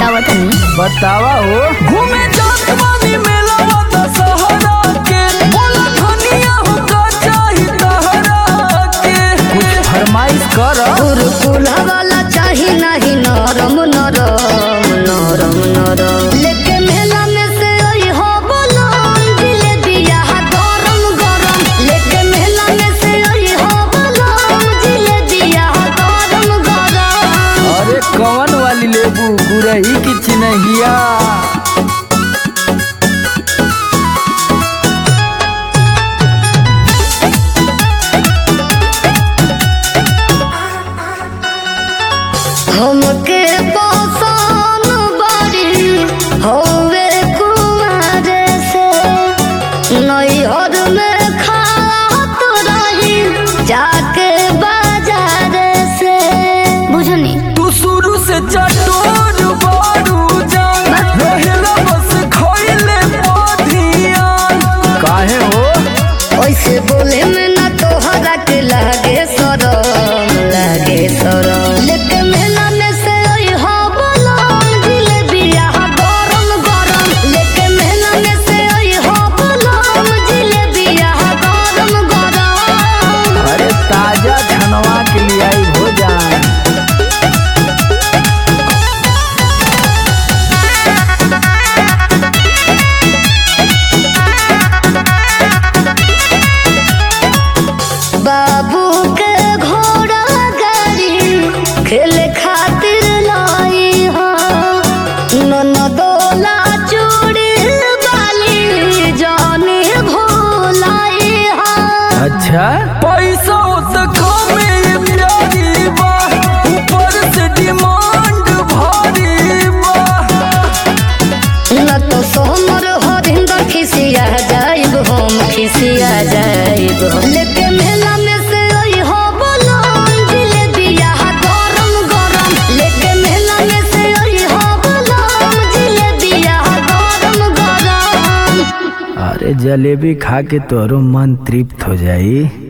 बतावा तनी बतावा हो घूमे जात बानी मेला वादा सहारा के बोला धनिया हो का चाही तहरा के कुछ फरमाइश कर कुरकुला वाला चाही नहीं नरम नरम नरम नरम लेके मेला में से ओई हो बोलम जिलेबिया हा गरम गरम लेके मेला में से ओई हो बोलम जिलेबिया हा गरम गरम अरे कवन वाली लेबू गुरही की चिन्हिया हमके पसंद बड़ी होवे कुमार से नैहर में खात रही जाके बाजार से बुझनी तू शुरू से चटोर बारू जान रहेला बस खइले पधियान काहे हो ऐसे बोले में ना तोहरा के लागे सरम लागे सरम लेके मेला में से ओई हो बोलम जिलेबिया हा गरम गरम लेके मेला में से ओई हो बोलम जिलेबिया हा गरम गरम अरे ताजा छनवा के लिए आई हो जान बाबू के घोड़ा गाड़ी खेले खातिर लाई हो ननदोला चूड़ी वाली जाने भोलाई हो अच्छा पैसा तो कमे प्यारी बा ऊपर से डिमांड भारी बा न तो सोमर हरिंदर खिसिया जाइब हम खिसिया जाइब लेके मेला में से ओई हो बोलम जिलेबिया हा गरम गरम लेके मेला में से ओई हो बोलम जिलेबिया हा गरम गरम अरे जलेबी खा के तोरो मन तृप्त हो जाई